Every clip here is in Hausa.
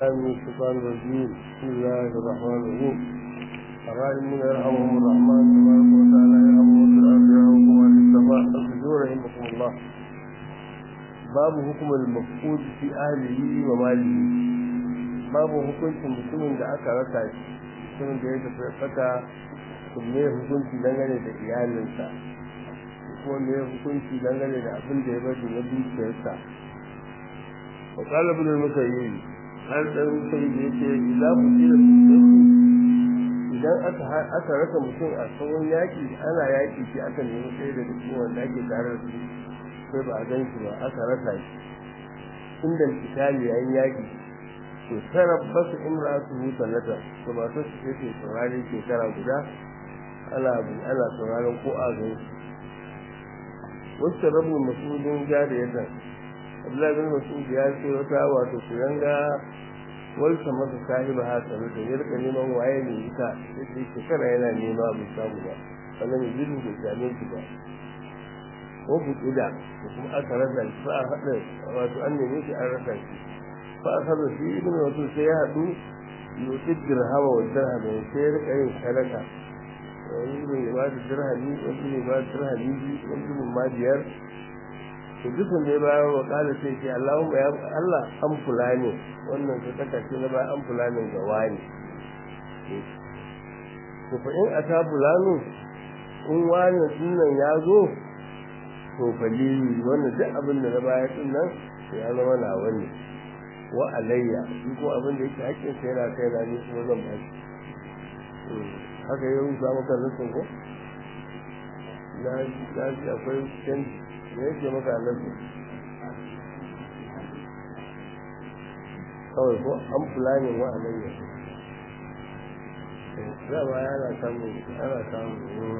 من الشيطان الرجيم بسم الله الرحمن الرحيم الراحمون يرحمهم الرحمن تبارك وتعالى يرحمهم في الارض يرحمكم عن السماء الرجوع رحمكم الله باب حكم المفقود في اهله وماله babu hukuncin mutumin da aka rasa shi mutumin da ya tafi fata kuma hukunci dangane da iyalinsa ko me hukunci dangane da abin da ya bari na dukiyarsa wa qala ibn al-musayyib har da musayyib yace idza mutila idan aka aka rasa mutum a tsawon yaki ana yaki shi aka nemi sai da cikin wanda ake tare da su sai ba a gan shi ba aka rasa shi inda kitali yayin yaki to tarabbasu imra'atuhu sanata to ba ta ce ce saurari shekara guda ana ana sauraron ko a gan wasu rabu masudin jariyatan Abdullahi bin Mas'ud ya ce wata wato kuyanga walsa masa sahiba ha tsaro da ya rika neman waye ne ita sai shekara yana nema bai samu ba sannan ya jiru da jame shi ba ko buƙida da kuma aka rasa shi fa a haɗa wato an neme shi an rasa shi fa a haɗa shi ibn wato sai ya haɗu yotin dirhama wa dirhama sai ya rika yin sadaka wani ibn ya ba da dirhami wani ibn ya ba da dirhami biyu wani ibn ma biyar to dukkan da ya bayar wa kala sai ce Allahumma ya Allah an fulani wannan ta taka ce na bayan an fulani ga wani to fa in ata fulani in wani sunan ya zo to fa lili wannan duk abin da na bayar din nan ya zama na wani wa alayya shi ko abin da yake hakkin sai yana kai na ne kuma zan ba shi haka yau za mu kan nufin ko na ji akwai canji da yake maka annabi kawai ko an fulanin wa alayya dama yana samu ana samu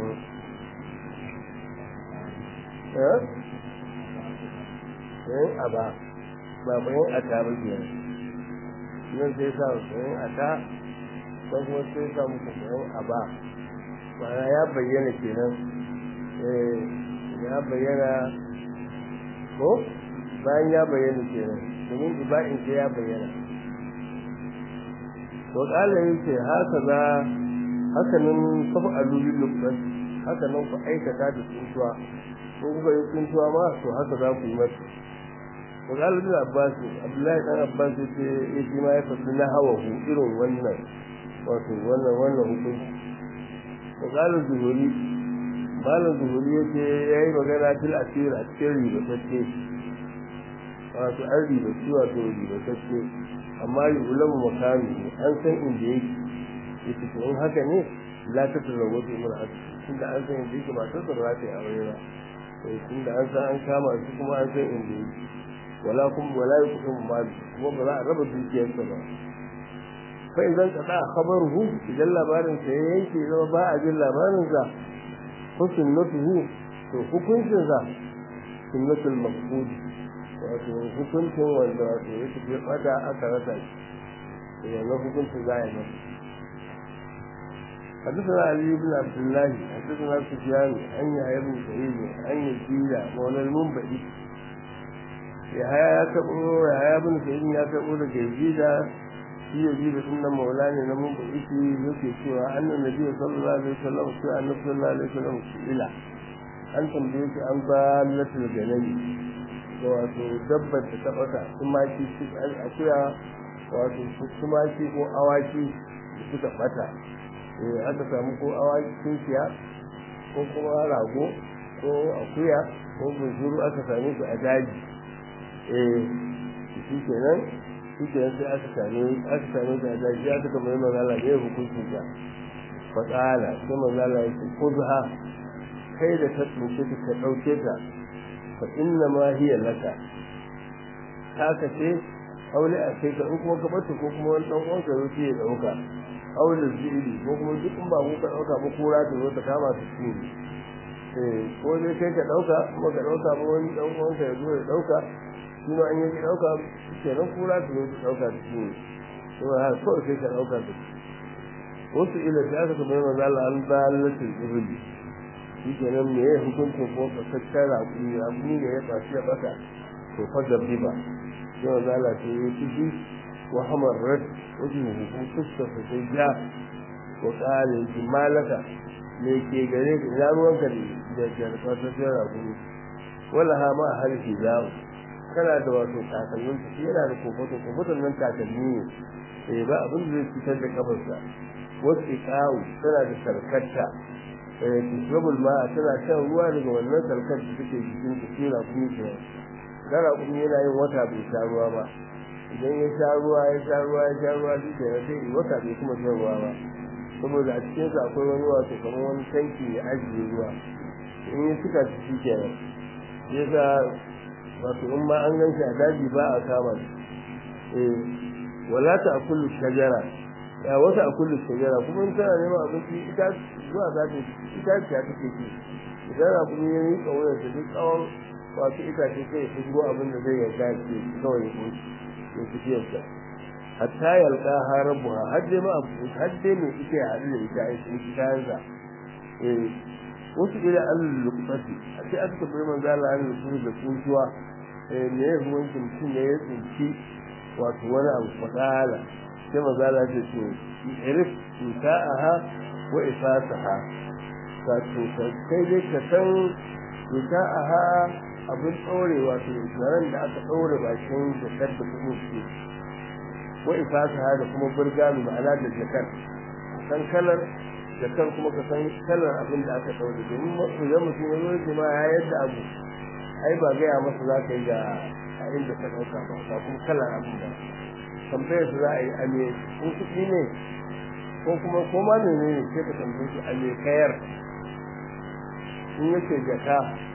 eh eh aba ba bayan ata ba ke nan sai sa bayan ata ko kuma sai sa muku bayan aba ma'ana ya bayyana kenan eh ya bayyana ko bayan ya bayyana kenan domin iba'in sai ya bayyana to kala yace haka za haka nan kafa alulul lubban haka nan ku aikata da tsuntuwa ko kuka yi tsuntuwa ma to haka za ku yi mata to kala bin abbas abdullahi dan abbas yace yace ma ya fasu na hawa hu irin wannan wato wannan wannan hukunci to kala zuhuri malam zuhuri yake yayi magana fil asir a cikin ribatacce wato an ribaci wato ribatacce amma yi ulamu makami an san inda yake yake to in haka ne la ta tazawwa bi mar'at tunda an san inda yake ba ta tsara ta aure ba to tunda an san an kama shi kuma an san inda yake wala kum wala yukum mal kuma ba za a raba dukiyarsa ba fa idan kada khabaruhu idan labarin sa ya yanke zama ba a jin labarin sa ko sunnatuhu to hukuncin sa sunnatul maqbud wato hukuncin wanda wato ya tafi fada aka rasa shi yanzu hukuncin za a yi masa حدثنا علي بن عبد الله حدثنا سفيان عن يحيى بن سعيد عن يزيد مولى المنبئي يحيى يكبر يحيى بن سعيد يكبر يزيد shi ya ji da sunan maula ne na mun isi yake cewa annan nabi sallallahu alaihi wasallam sai annabi sallallahu alaihi wasallam ila an tambaye shi an ba latul ganani wato dabbar da ta bata tumaki shi akuya wato tumaki ko awaki da suka bata eh aka samu ko awaki tunkiya ko kuma rago ko akuya ko buzuru aka same su a daji eh shi kenan shi sai aka same aka same ta da ya ta kamar magana ne hukuncin ta fa qala sai magana yake khudha kai da ta tsince ta ka dauke ta fa inna ma hiya laka haka ce aure a kai ka in kuma ka bata ko kuma wani dan uwanka zo ya dauka aure zili ko kuma duk in ba ku ka dauka ba kura ta zo ta kama ta ci eh ko dai kai ka dauka kuma ka dauka ba wani dan uwanka ya zo ya dauka shi ma an yi ɗauka kenan kura su zo su ɗauka da shi ne to ha kawai sai ka ɗauka da shi wasu ila sai aka kamar manzo Allah an ba latin ibli shi kenan me ya hukuncin ko fasakkar raƙumi raƙumi ne ya fashi ya bata to fa da riba sai manzo Allah sai ya ci shi wa hamarrat wajen hukun fuskar sa sai ja wa kare ji malaka me ke gare ka ina ruwanka da jarfa ta sai rakumi wala ha ma harfi zawo kana da wato takalmin shi yana da kofoto kofoton nan takalmi ne eh ba abin da zai fitar da kafarsa wasu kawo tana da sarkarta eh tisrabul ma tana shan ruwa daga wannan sarkar da take cikin tsira kuma ke gara kuma yana yin wata bai sha ruwa ba idan ya sha ruwa ya sha ruwa ya sha ruwa shi ke sai wata bai kuma shan ruwa ba saboda a cikin sa akwai wani wato kamar wani tanki ya ajiye ruwa in ya suka shi kenan yasa wato in ma an ganshi a daji ba a kama eh wala ta akulu shajara ya wata akulu shajara kuma in tana neman abinci ita zuwa za ta ita ce ta take ci idan a kuma yayi kawai da duk tsawon wato ita ce sai ya shigo abin da zai yarda ce kawai ya koyi ya fi yadda hatta yalka harabuha har dai ma abu har dai mai ita ya haɗu da ita a cikin kayansa eh wasu ila al-luqati sai aka tabbai manzo Allah an rubu da kuntuwa eh me ya huwanci mutum ne ya tsinci wato wani abu fadala sai manzo Allah ya ce irif nikaaha wa ifasaha ka to kai dai ka san nikaaha abin ɗaure wato garan da aka ɗaure bakin jakar da kuma su wa ifasaha da kuma burgami ma'ana da jakar san kalar jakar kuma ka san kalar abin da aka ɗaure domin idan mutum ya zo ce ma ya yadda abu ai ba gaya masa za ka yi ga a inda ka ɗauka ba ba kuma kalar abin da tambayar su za a yi a me in kuɗi ne ko kuma ko ma ne ne sai ka tambaye shi a me kayar in yake jaka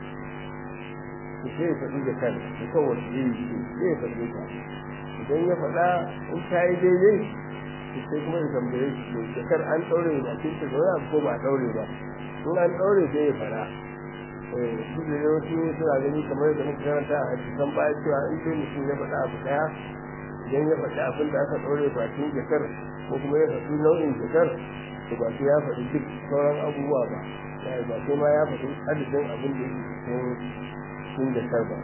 to sai ya faɗi jakar da kawai iri ce sai ya faɗi ta idan ya faɗa in ta yi daidai sai kuma ya tambaye shi to jakar an ɗaure da cikin ta zaune ko ba a ɗaure ba in an ɗaure sai ya faɗa su da yawanci suna gani kamar da muka karanta a hadisan baya cewa in sai mutum ya faɗa abu ɗaya idan ya faɗi abin da aka ɗaure ba cikin jakar ko kuma ya faɗi nau'in jakar to ba sai ya faɗi duk sauran abubuwa ba ba sai ma ya faɗi adadin abin da yake cikin cikin jakar ba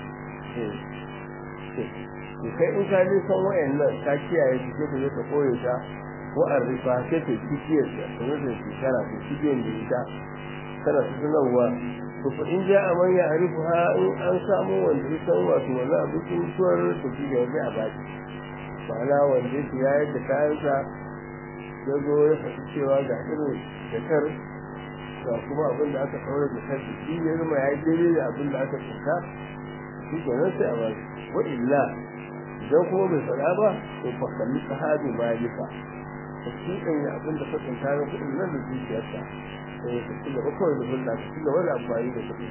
to kai in ka je san wayannan ka kiyaye su sai ka je ka koye ta ko an rifa sai ka kikiyar ta kuma da shekara ko kikiyar da ita kana su sanarwa to fa in ja aman ya arifu ha in an samu wanda ya san wato wani abincin mutuwar to shi ga a baki ma'ana wanda ya yayar da kayansa ya zo ya faɗi cewa ga irin jakar ga kuma abin da aka ɗaure da kai shi ya zama ya yi daidai da abin da aka tsinka shi ke nan sai a baki wa illa idan kuma bai faɗa ba to fa kalli sahabi malika ka kiɗan ya abin da ka tsinka na kuɗin nan da zuciyarsa sai ka ci gaba kawai da hulɗa ka ci gaba da amfani da kuɗi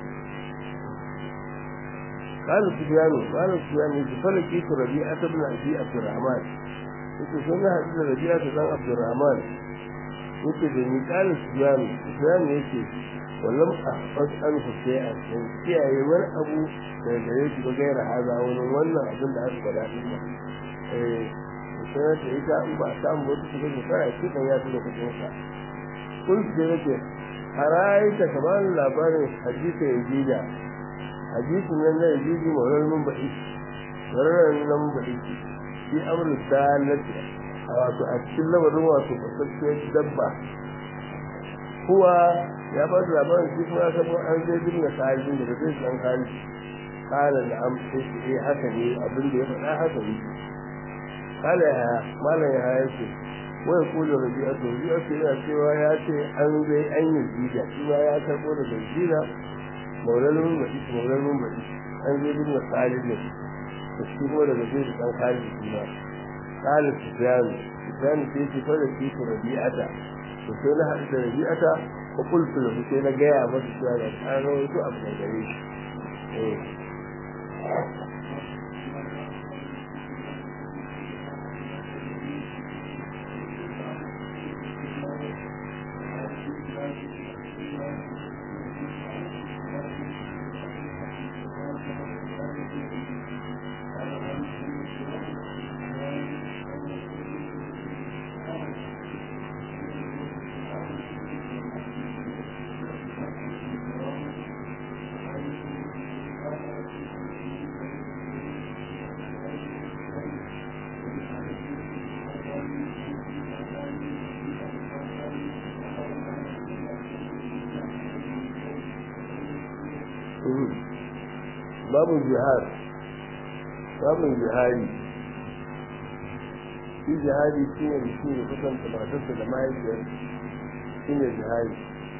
قال سفيان قال سفيان فلقيت ربيعة بن أبي عبد الرحمن yake sun na haɗu da rabi'a ta ɗan abdurrahman yake da ni ƙalin sufyan sufyan yake wallam ahfaz an husayya in kiyaye wani abu da gare shi ba gaira haza wani wannan abin da aka faɗa din ba eh sai ta ita in ba samu wata shiga shekara ce kan ya tura kuɗin sa kun ce nake haraita kamar labarin hadisi yazida hadisin nan na yazidi maular mun baɗi maular nan mun baɗi shi amru dalati wato a cikin lamarin wato kasancewar dabba kuwa ya ba da labarin shi kuma ya sabo an zai dinga kalin da zai san kalin kala da am sai shi eh haka ne abin da ya faɗa haka ne kala ya malam ya haya ce wai kula rabi'a to rabi'a ce yana cewa ya ce an zai an yi jida shi ma ya karɓo da jida maulalun baɗi maulalun baɗi an zai dinga kalin da shi kuma daga zai dan kalin shi ma قال سفيان سفيان في سفر في ربيعة وكان هذا ربيعة وقلت له كان جاء مس سفيان أنا ويتو أبنى جريش babu jihar babu jihari shi jihari shi ne mutum ya kusanta matarsa da mahaifiyar shi ne jihari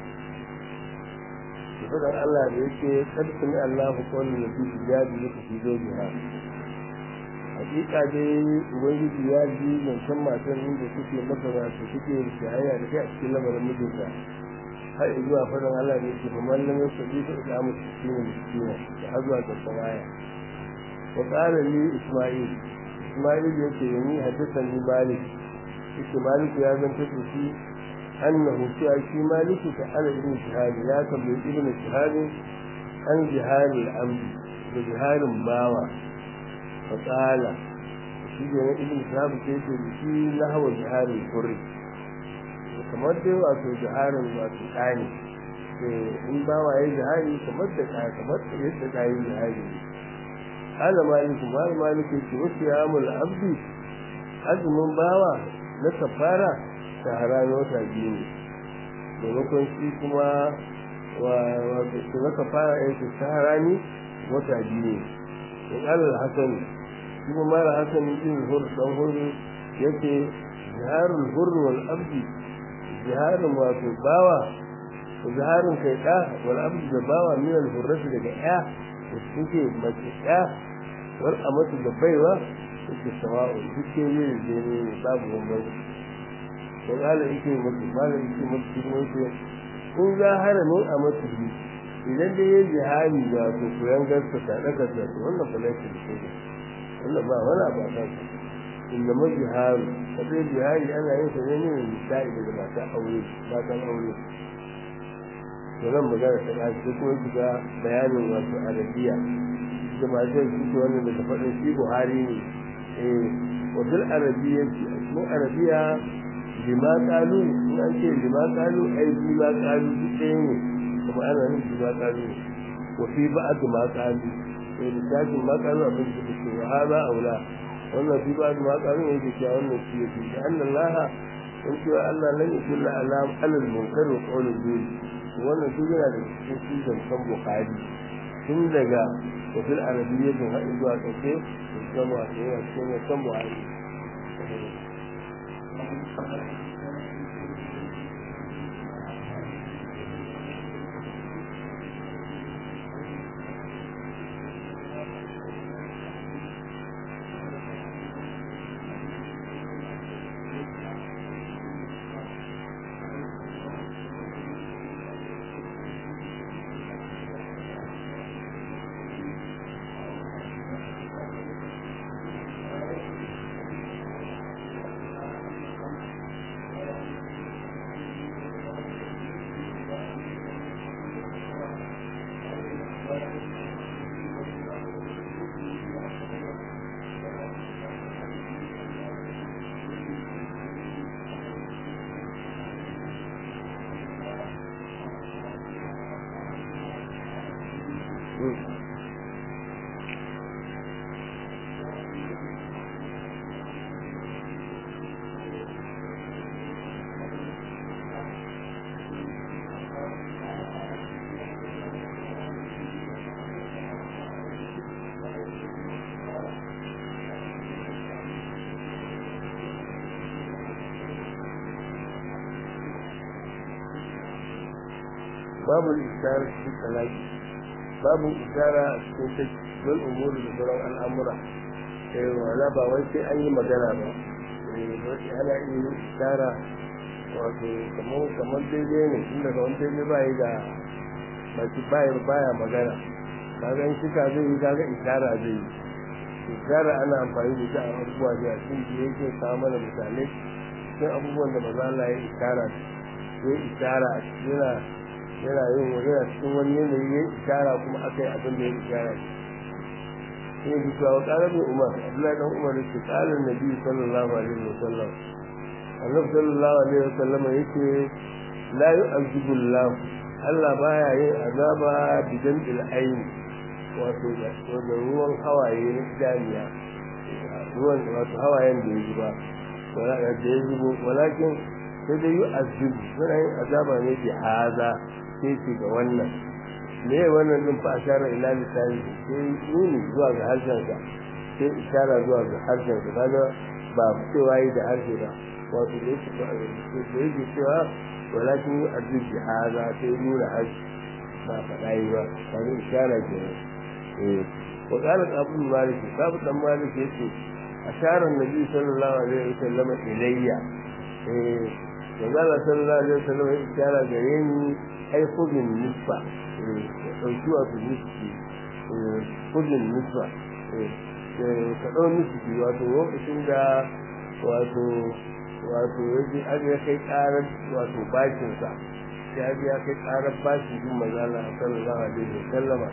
da faɗin Allah da yake ƙarfin Allah hukumar da fi jihadi ya fi zo jihar hakika dai ubangiji ya ji zancen matan inda suke masa wasu suke shahaya da kai a cikin lamarin mijinta har zuwa faɗin Allah da yake kuma lam yasbi ta da mu cikin miskina da har zuwa ƙarshen aya wa qala li isma'il isma'il yake ni haddathani ni malik yake malik ya zanta da shi annahu cewa shi malik ta ala ibn shahab ya tambayi ibn shahab an jihari al-amdi da jiharin bawa fa qala shi ne ibn shahab sai ce shi lahwa jiharin kurri kamar dai wato jiharin wato kani in ba wa yi jihari kamar da kaya kamar da yadda ka yi jihari ala maliku mal maliku ce wasu ya amul abdi azumin bawa na kafara shahara na wata biyu ne maimakon shi kuma wato su na kafara ya ce shahara ne wata biyu ne in alal hasan shi kuma mara hasan yin hur dan huru yake jiharul hurr wal abdi jiharin wato bawa jiharin kai ɗa wal abdu da bawa min al hurrati daga ya da suke mace ya wal amatu da baiwa suke sawa'u suke ne da ne babu bambanci dan Allah yake mutu malam yake mutu kuma yake kun ga haramin a mutu idan dai ya jihari da to koyan gaska ta daga ta wannan fa laifin da shi wannan ba wala ba ta inda majiharu kadai jihari ana yin sa ne ne misali daga mata aure matan aure to nan magana ta ɗaci ko kuma shiga bayanin wato arabiya da ma zai fito wannan da ta faɗin shi buhari ne eh wajen arabiya ce a cikin arabiya lima kalu in an ce lima kalu ai lima kalu duk ɗaya ne kuma ana yin lima kalu wa fi ba'd ma kalu eh lissafin ma kalu abin da ke wa hada aula wannan fi ba'd ma kalu ne ke cewa wannan shi yake da annallaha in cewa Allah lan yusulla ala alal munkar wa qawlul bil wannan duk yana da cikin cizon kan bukari tun daga wafil arabiyyatin haɗin zuwa ƙarshe da zama a tsaye a cikin kan buhari babu isara cikin talaki babu isara cikin cikin umuri da sauran al'amura eh wala ba wai sai an yi magana ba eh wai ana iya isara wato kamar kamar daidai ne tun daga wani daidai ba yi da baki baya baya magana kaga in shika zai yi kaga isara zai yi isara ana amfani da ita a abubuwa da cikin da yake kawo mana misalai cikin abubuwan da maza Allah ya isara ya isara yana yana yin yana cikin wani yanayi ya ishara kuma aka yi abin da ya ishara shi ne bisa wa ƙarar bin umar abdullahi dan umar yake ƙarar nabi sallallahu alaihi wa sallam annabi sallallahu alaihi wa sallam yake la yu'azibu Allah Allah baya yin azaba bidan il ayn wato da ruwan hawaye na idaniya ruwan wato hawayen da ya zuba wala da ya zubo walakin sai dai yu'azibu suna yin azaba ne bi haza sai ce ga wannan me wannan din fa ashara ila lisani sai nuni zuwa ga harshen sa sai ishara zuwa ga harshen sa kaga ba cewa yi da harshe ba wato da yake da yake cewa walakin arzu bi hada sai nuna harshe ba faɗa yi ba kaga ishara ke eh wa qala abu malik abu dan malik yace ashara annabi sallallahu alaihi wasallam ilayya eh da Allah sallallahu alaihi wasallam ya ishara gare ni ai khudin nisfa ɗauki wato nisfi kudin nisfa ka ɗau nisfi wato lokacin da wato wato yaji an ya kai ƙarar wato bashinsa ya ji ya kai ƙarar bashin jin mazala a sallallahu alaihi wa sallama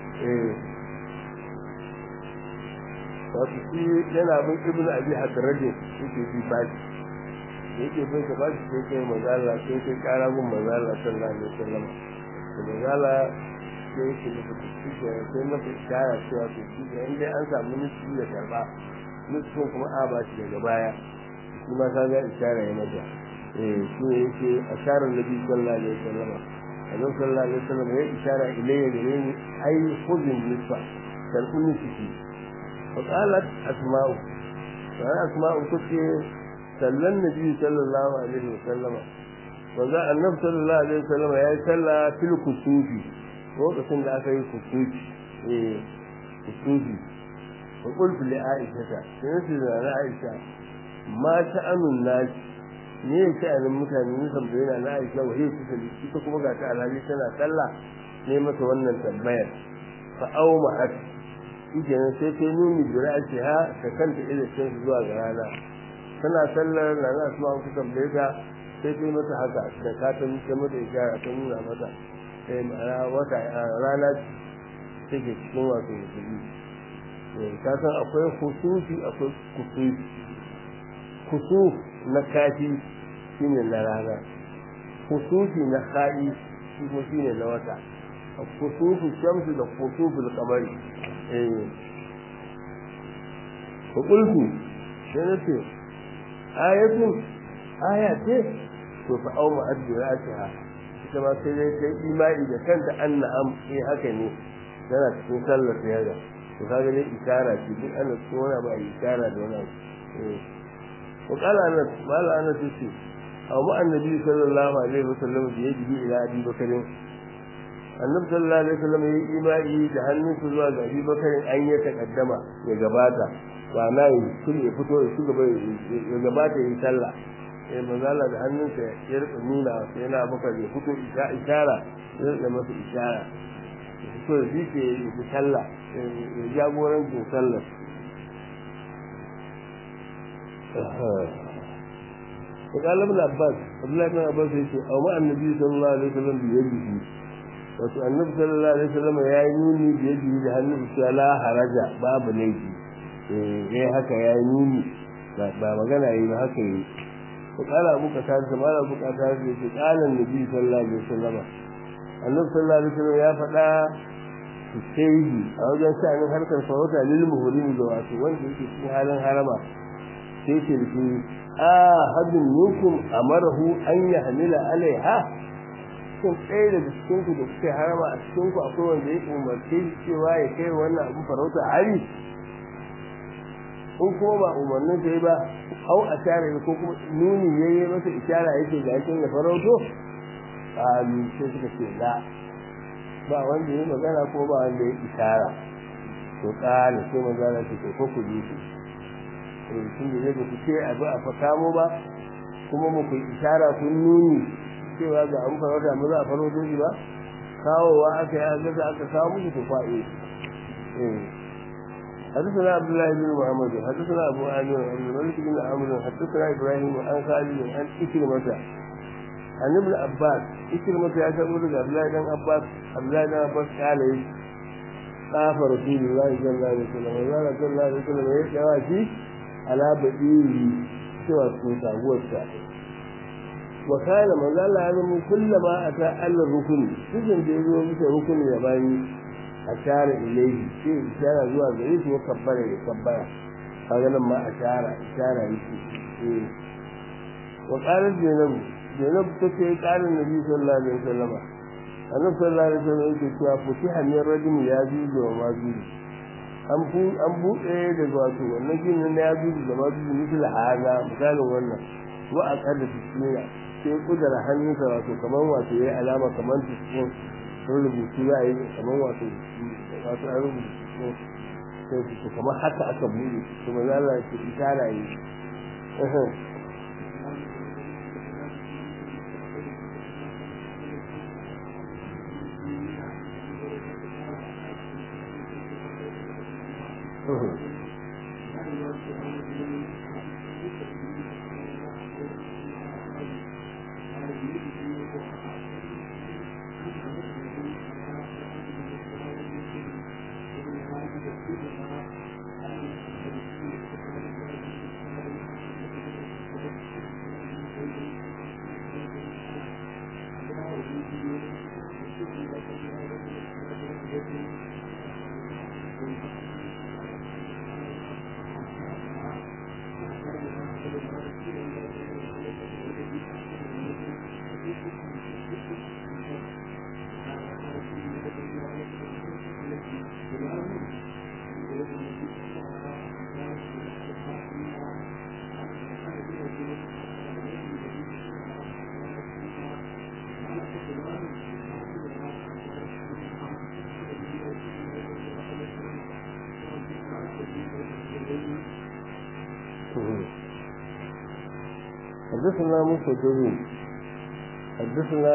wato shi yana bin ibn abi hadrade yake bi bashi yake bin ka bashi sai kai mazala sai kai ƙara bin mazala sallallahu alaihi wa sallama da mazala sai yake masa kuski da sai masa ishara cewa to shi da inda an samu nufi da karba nufin kuma a ba shi daga baya shi ma ka ga ishara ya masa eh shi ne yake asharar nabi sallallahu alaihi wasallam annabi sallallahu alaihi wasallam ya ishara ilayya gare ni ai khudin nisfa karbu nufi fa qalat asma'u fa asma'u tace sallan nabi sallallahu alaihi wasallam wanda annabi sallallahu alaihi wasallam ya yi sallah fil kusufi lokacin da aka yi kusufi eh kusufi wa qultu li aisha sai ce da aisha ma sha'anun nas ne ya sha'anin mutane ne tambaye na aisha wa hiya tusali ita kuma ga ta alhali tana sallah ne mata wannan tambayar fa au ma'at ike nan sai ta nuni da ra'ayi ha ta kanta ila sai zuwa ga rana tana sallar na na asma ku tambaye ta sai ta yi mata haka da ka ta ta mata ishara ta nuna mata sai ma'ana wata rana take cikin wato musulmi ka san akwai kusufi akwai kusufi kusuf na kafi shine na rana kusufi na haɗi shi kuma shine na wata kusufu shamsu da kusufu kamari eh ko kulku sai na ce ayatun aya ce to fa au ma'addiratiha ita ma sai dai ta imani da kanta an na'am eh haka ne tana cikin sallar ta yaga to kaga dai isara ce duk ana cikin wani ba isara da wani eh wa qala anas qala anas ce aw ma annabi sallallahu alaihi wasallam da yaji ila abi bakarin annabi sallallahu alaihi wasallam yayi imani da hannunsa zuwa ga abi bakarin an ya takaddama ya gabata ba na yi sun ya fito ya shugaba ya gabata yi sallah sai manzala da hannunsa ya rika nuna sai yana baka ya fito ishara ya rika masa ishara ya fito da shi ke yi sallah ya jagorancin sallah وقال ابن عباس عبد الله بن عباس يقول او مع النبي صلى الله عليه وسلم بيده wato annabi sallallahu alaihi wasallam ya yi nuni da yadi da hannun sa la haraja babu laifi eh haka ya yi nuni ba magana yi ba haka yi وقال أبو قتادة ما أبو قتادة قال النبي صلى الله عليه وسلم النبي صلى الله عليه وسلم يا فدا السيدي أو جان شأن حركة الفوتة للمهرين دواتي وانت يكي في حالا حرما سيكي لكي آهد منكم أمره أن يحمل عليها cikin ɗaya daga cikinku da kuke harama a cikinku akwai wanda ya umarce shi cewa ya kai wannan abu farauta hari in kuma ba umarnin ta yi ba hau a share ko kuma nuni ya yi masa ishara yake ga yakin da farauto a sai suka ce la ba wanda ya magana ko ba wanda ya ishara to kana sai magana ce ko ko ku ji su eh sun da yadda ku ce abu a fakamo ba kuma mu ku ishara kun nuni cewa ga an farauta mu za a farauto shi ba kawowa aka yi an gaza aka kawo musu tufa'i eh حدثنا عبد الله بن محمد حدثنا ابو عامر عن الملك بن عمرو حدثنا ابراهيم عن خالد عن إكرمة عن ابن عباس إكرمة يا تقول عبد الله بن عباس عبد الله بن عباس قال طاف رسول الله صلى الله عليه وسلم وقال صلى الله عليه وسلم يا شي على بديه سوى السلطة والسا وكان من قال هذا كلما أتى على الركن سجن بيزو مثل ركن ياباني ashara ilayhi sai ishara zuwa gare shi ya kabbara ya kabbara kaga nan ma ashara ishara yake eh wa qalat zainab zainab tace qala nabi sallallahu alaihi wasallam annabi sallallahu alaihi wasallam yake cewa futiha min rajul ya juju wa ma juju an bu an buɗe daga wato wannan ginin na ya juju da ma juju misal haza misalin wannan wa a kada bismillah sai kudura hannunsa wato kamar wato yayi alama kamar cikin rubutu ya yi kamar wato wato an rubutu sai su kamar haka aka buɗe kuma za Allah ya ce isara yi حدثنا موسى حدثنا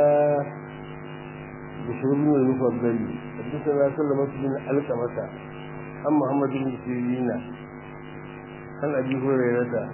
بشر بن المفضل حدثنا سلمة بن علقمة عن محمد بن سيرين عن ابي هريرة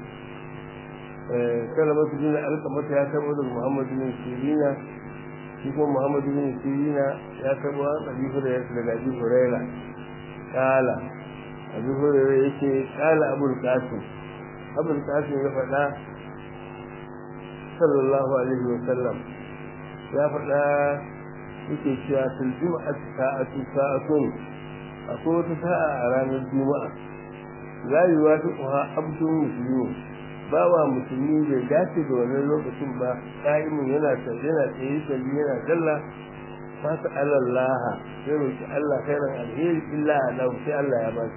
سلمة بن علقمة يا كبر محمد بن سيرين يكون محمد بن سيرين يا كبر ابي هريرة لك ابي هريرة قال ابي هريرة يكي قال ابو القاسم ابو القاسم يفعل sallallahu alaihi wa sallam ya faɗa yake cewa fil jum'ati sa'atu sa'atun akwai wata sa'a a ranar juma'a la yuwafiquha abdun muslimin bawa musulmi bai dace da wannan lokacin ba qa'imun yana yana tsaye salli yana dalla fa ta'ala Allah ya roki Allah khairan alheri illa lahu sai Allah ya ba shi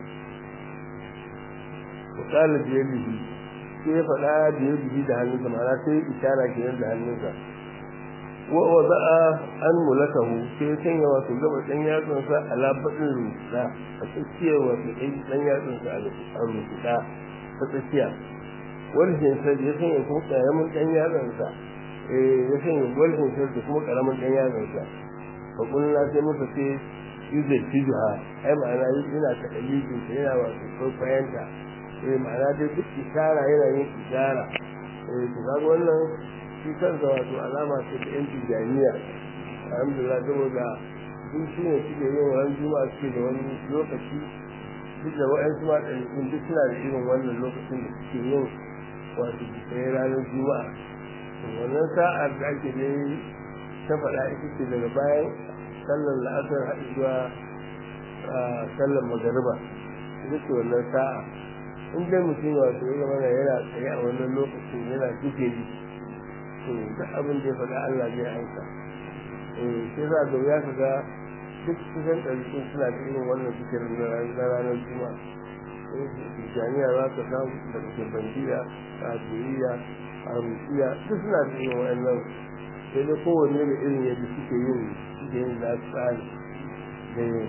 wa qala bi yadihi sai ya faɗa da ya bugi da hannunsa ma'ana sai ishara ke da hannunsa wa wada'a an mulakahu sai ya sanya wato gaba ɗan yatsunsa a labaɗin rubuta a tsakiyar wato ɗan yatsunsa a rubuta ta tsakiya walhin sa ya sanya kuma ƙaramin ɗan yatsunsa ya sanya walhin sa da kuma ƙaramin ɗan yatsunsa fa kullum sai muka ce yuzai tijuha ai ma'ana yana ta ɗalibin yana wato kwaikwayanta eh ma'ana dai duk ishara yana yin ishara eh to kaga wannan shi kansa wato alama ce ta yan tijaniya alhamdulillah saboda duk shi ne suke yin wani juma'a suke da wani lokaci duk da wa'yansu ma ɗaliɓin duk suna da irin wannan lokacin da suke yin wato sai ranar juma'a wannan sa'ar da ake ne ta faɗa ita ce daga bayan sallar la'asar haɗu zuwa sallar magariba ita ce wannan sa'a in dai mutum wato ya zama yana tsaye a wannan lokacin yana zikiri to duk abin da ya faɗa Allah zai aika eh sai za ga ya kaga duk kusan ɗariƙun suna da irin wannan zikirin na ranar juma'a jami'a za ka samu daga kirbandiya kafiriya harusiya duk suna da irin wa'annan sai dai kowanne da irin yadda suke yin suke yin da tsari da yin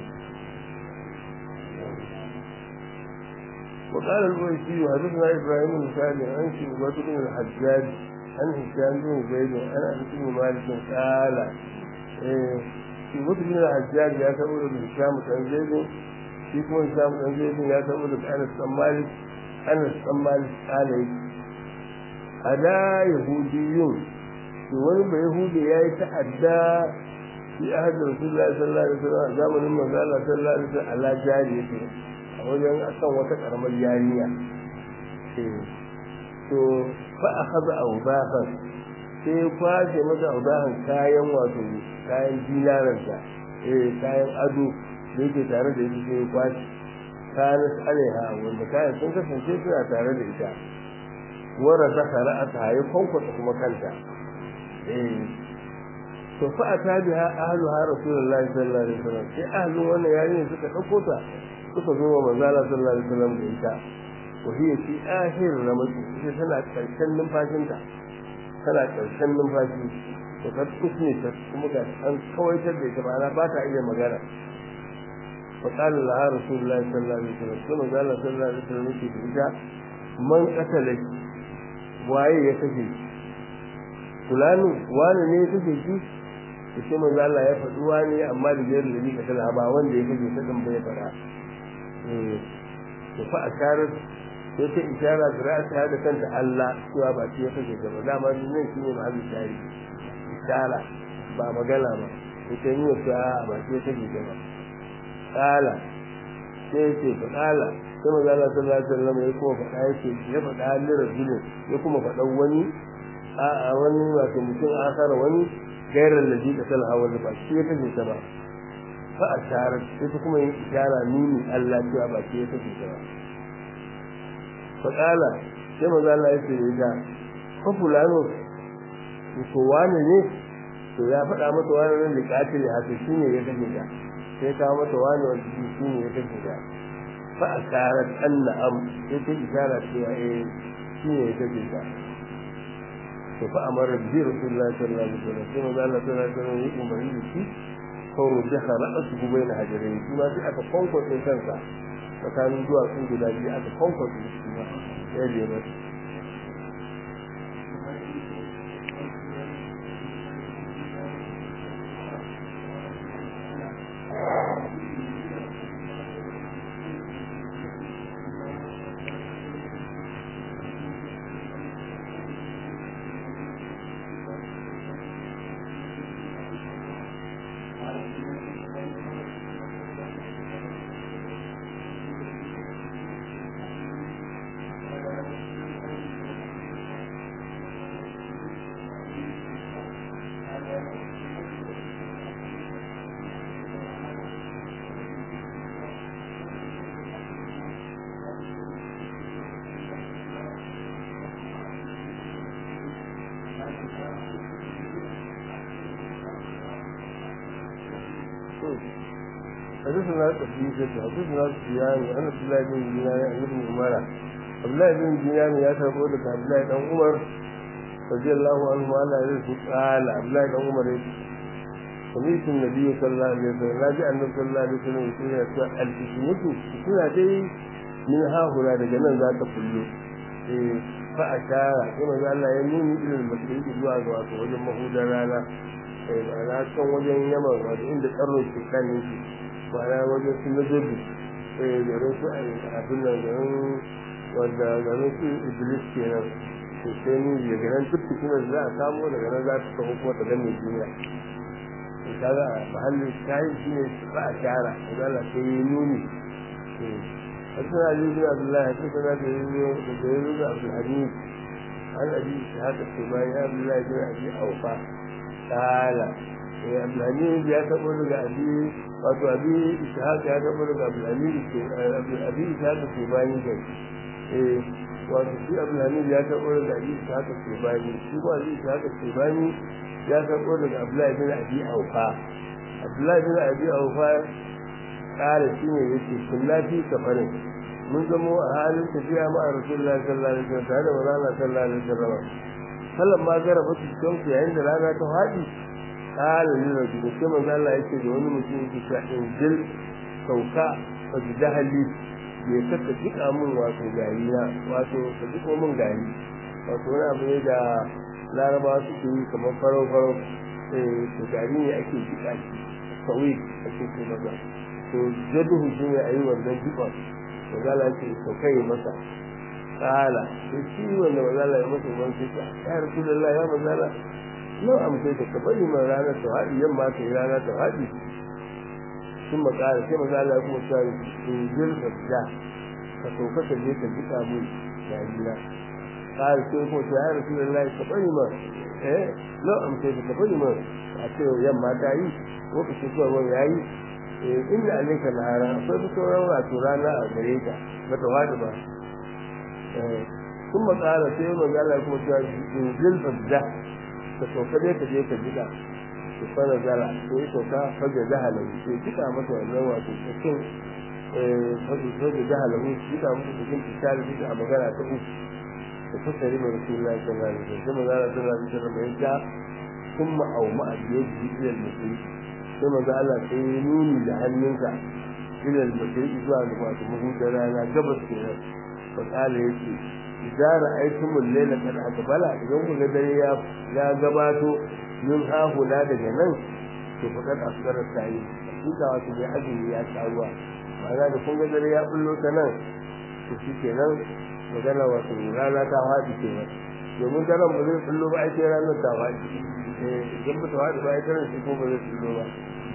وقال الويسي حدثنا ابراهيم بن سعد عن شعبة بن الحجاج عن هشام بن زيد عن انس بن مالك قال شعبة بن الحجاج يا تقول هشام بن زيد shi kuma Hisham dan Zaid ya tabo da Anas dan Malik Anas dan Malik kale ada yahudiyun to wani ba yahudi yayi ta'adda fi ahad Rasulullahi sallallahu alaihi wasallam zamanin manzo Allah sallallahu alaihi wasallam ala jariyati a wajen akan wata karamar yariya to fa akhadha awdahan sai kwaje mata awdahan kayan wato kayan dinaranta eh kayan ado da yake tare da ita sai kwashi kayan alaiha wanda kayan sun kasance suna tare da ita wara ta kara a ta hayi kwankwata kuma kanta eh to fa ata biha ahluha rasulullahi sallallahu alaihi wasallam sai ahlu wannan yayin suka dauko ta suka zo wa manzo Allah sallallahu alaihi wasallam da ita wa hiya fi akhir ramadi ita tana karshen numfashinta tana karshen numfashi to ka kusne ta kuma ga an kawaitar da ita ba ba ta iya magana fa qala laha rasulullahi sallallahu alaihi wasallam kuma manzo Allah sallallahu alaihi wasallam yake da ita man qatala waye ya kashe fulani wani ne ya kashe shi da shi manzo Allah ya faɗi wani amma da jiyar da nika tana ba wanda ya kashe ta dan bai fara eh to fa asharat sai ta ishara da ra'ata da kanta Allah cewa ba shi ya kashe ta ba dama nan shi ne mahallin shari ishara ba magana ba ita ne ta ba shi ya kashe ta ba kala sai ce fa kala sai manzo Allah sallallahu alaihi wasallam ya kuma faɗa yake ya faɗa lirajulin ya kuma faɗa wani a wani wato mutum akara wani gairar laji da talha wanda ba shi ya kace ta ba fa asharat sai ta kuma yin ishara nuni Allah cewa ba shi ya kace ta ba fa kala sai manzo Allah ya ce ya fa fulano to wani ne to ya faɗa mata wani nan da katil haka shine ya kace ta sai ta mata wani wanda shine ya kace ta fa asharat anna am sai ta ishara cewa eh shine ya kace ta فأمر به رسول الله صلى الله عليه وسلم ثم قال الله صلى الله عليه وسلم يقوم به فرجح رأسه بين حجرين ثم في أكا قنقر من كنسا فكان جوا كنت لا جي أكا قنقر من كنسا يجي بس حدثنا قبيسة حدثنا سفيان عن عبد الله بن دينار عن ابن عمر عبد الله بن دينار يا تقول لك عبد الله بن عمر رضي الله عنه قال يرسل قال عبد الله بن عمر سمعت النبي صلى الله عليه وسلم لا جاء النبي صلى الله عليه وسلم يقول الفتنة فتنة دي من ها هنا دجنا ذات كله فأشار كما قال الله يمين إلى المسجد zuwa ga wato wajen mahudan rana ma'ana can wajen yamma wato inda tsarin shi kan yake ma'ana wajen su na jirgi garin su abin nan garin wanda garin su iblis kenan to sai ni ya garin duk fitinar za a samu daga nan za su samu kuma ta gane duniya to kaga a mahallin shayi shi ne ba a shara da Allah sai yi nuni حدثنا علي بن عبد الله حدثنا جرير بن عبد الحميد عن ابي اسحاق السباعي عبد الله بن ابي اوفى قال يا عبد الحميد يا تقول ابي wato abi ishaq ya ga daga abdul hamid ke abi ishaq ke bayan kai eh wato shi abdul hamid ya ga daga abi ishaq ke bayan shi ko abi ishaq ke bayan ya ga daga abdullahi bin abi aufa abdullahi bin abi aufa kare shi ne yake kullati safarin mun zamo a halin tafiya ma a rasulullahi sallallahu alaihi wasallam tare da manzon sallallahu alaihi wasallam sallan ma gara ba su kanku yayin da rana ta haɗi قال للرجل كما قال الله yake da wani mutum yake cewa injil sauka fa jahali ya saka jika mun wato gari na wato ka jiko mun gari wato wani abu ne da laraba suke yi kamar farau farau eh to gari ne ake jika shi kawai ake ce masa to jaduhu shi ne a yi wannan jikon magana ce sauka yi masa kala sai shi wanda magana ya masa wani sai ya rasulullah ya magana lau amsai da ka bari mai ranar tawadi yamma ta yi ranar tawadi sun makara sai maza Allah kuma ta yi in jirga da ka sauka ka je ka jika mun yarina kare sai kuma ta yi rasu da ka bari ma eh lau amsai da ka bari ma a ce yamma ta yi lokacin zuwa wani ya yi inda alaika na hara akwai fi sauran wato rana a gare ka ba ta wadi ba sun makara sai maza Allah kuma ta yi in jirga da ka sauka dai ka je ka jika su fara zara sai ya sauka faga jahalar sai kika masa wannan wato cikin faga faga jahalar kika masa cikin tsari kika a magana ta uku da fasari mai rasulullahi sallallahu alaihi wasallam sai magana sallallahu alaihi wasallam ya ja kuma au ma'a biyadihi ila al-masjid sai maza Allah sai ya nuni da hannunsa ila al-masjid zuwa ga wato mahudar rana gabas kenan fa kala yace idza ra'aytum al-layla qad aqbala idan kun ga dare ya ya gabato min hahula daga nan to fa kad asgara sai kika wato bai azumi ya tsaruwa ma'ana da kun ga dare ya bullo ta nan to shikenan magana wato rana ta faɗi kenan domin daren ba zai bullo ba ai sai ranar ta faɗi idan ba ta faɗi ba ai daren shi ko ba zai bullo ba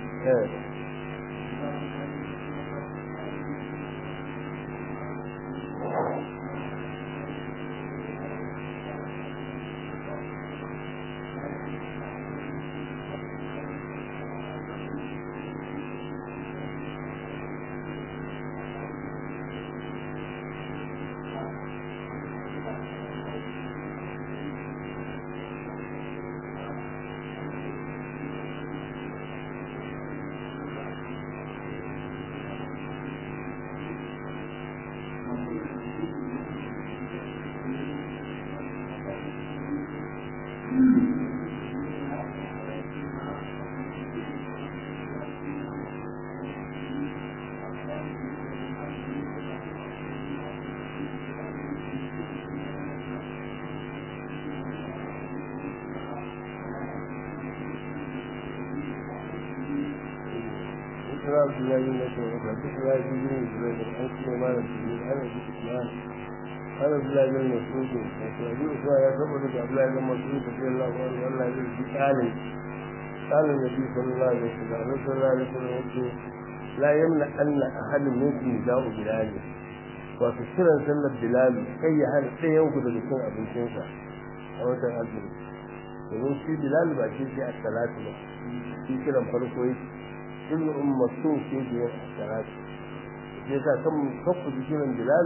إسراء بلاد التي وحدثنا بن زبير عن سليمان بن عن أبي سفيان عن عبد الله بن مسعود وأبي أسامة يثبت عبد الله بن مسعود رضي الله عنه أن الذي قال قال النبي صلى الله عليه وسلم النبي صلى الله عليه وسلم يقول لا يمنع أن أحد منكم يداء بلاله wato kiran sallar bilal kai ya hana ɗaya yanku daga cin abincinsa a watan azumi domin shi bilal ba shi sai a salatu ba shi kiran farko yake ibn umm maktum ke biyan salatu sai sa kan kafu kiran bilal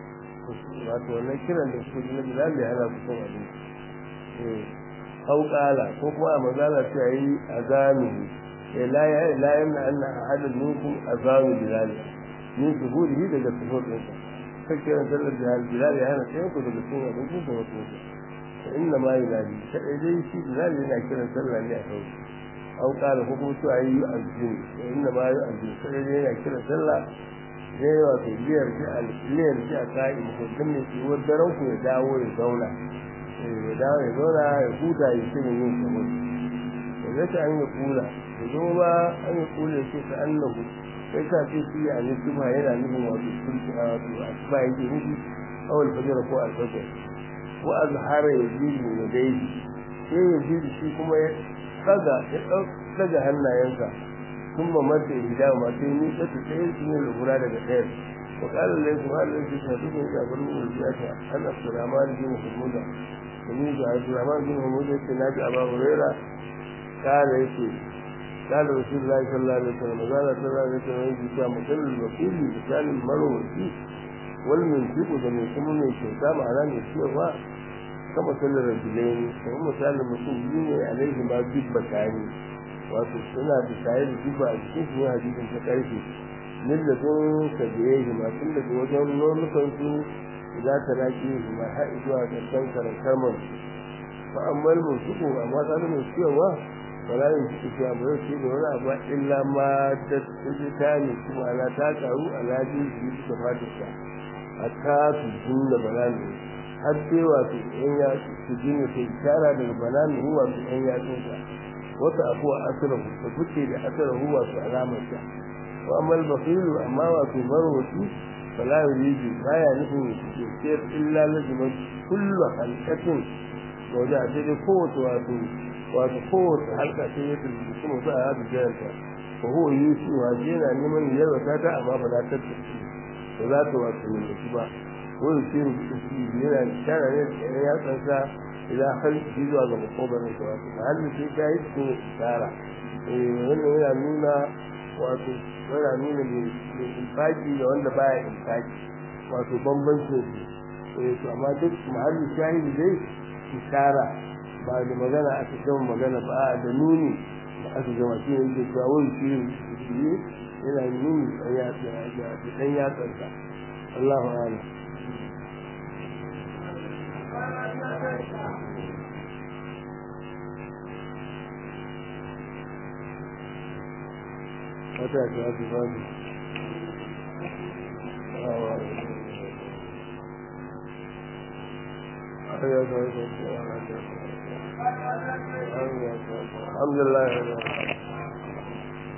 wato wannan kiran da su na bilal ya hana su cin abinci eh au qala ko kuma a magana sai yayi azami eh la ya la yamna anna ahadun minkum azami bilal min zuhurihi daga zuhur ɗinsa kan kiran sallar bilal bilal ya hana sai ku daga cin abinci da wasu inna ma yulali sai dai shi bilal yana kiran sallah ne a sauki au kala ko kuma su ayi azzin inda ma yi azzin sai dai yana kira sallah ne wato liyar ji a liyar ji a kai mutum ne shi wa daren ku ya dawo ya zauna ya dawo ya zauna ya huta ya ce yin kamar da zai an yi kula da zo ba an yi kula ya ce ta annahu sai ka ce shi a ne kuma yana nufin wato sulki a wato a ba yake nufi awal fajar ko alfajar ko azhara ya ji ne dai sai ya ji shi kuma ya daga ya daga hannayensa sun ma mata hida ma sai ni ta ta sai su ne lura daga ɗaya wa qala la yusma la yusma tu ya garu mu ya ta an abdurrahman bin mahmuda ni ga abdurrahman bin mahmuda sai naji aba huraira kala yake قال رسول الله صلى الله عليه وسلم قال صلى الله عليه وسلم يجي مثل الوكيل مثال المروي والمنفق ده من كمان الشيطان معناه الشيء kama sallar rajulain kuma misalin mutum biyu ne alaihi ma dubba kani wato suna da tare da dubba a cikin su hadisin ta karfe min da sun ka biye shi ma tun daga wajen nonukan su za ta raki shi ma har zuwa ga kan karantar man fa amma mun suko amma ta da mai cewa wala yin shi ce amma yau ce da wani abu illa ma da ta ne kuma ana ta karu alaji shi da fatarsa a ta su jinna balani har sai wato ɗan ya su jini sai tara daga banani huwa su ɗan ya tsinka wata abu a asirahu da kuke da asirahu wato alamarsa wa amma al-baqilu amma wato marwati fala yuridu baya nufin sai illa lazima kullu halqatin to da sai dai kowace wato wato kowace halka sai ya tsinci kuma za a haɗu jayarta ko huwa yusu wa yana neman yalwata ta amma ba za ta tafi ba za ta wato yi ba ويصير yana shara ne da ya tsansa idan har shi zuwa ga makogarin sa wato mahallin sai ka yi su tsara wannan yana nuna wato yana nuna mai infaki da wanda baya infaki wato bambancin su to amma duk mahallin shahidi dai ishara ba da magana aka gama magana ba da nuni aka gama shi ne yake cewa wani shi ne yana nuni ɗan yatsa ɗan yatsarsa Allahu a'lam wata ya ta fi babu الحمد لله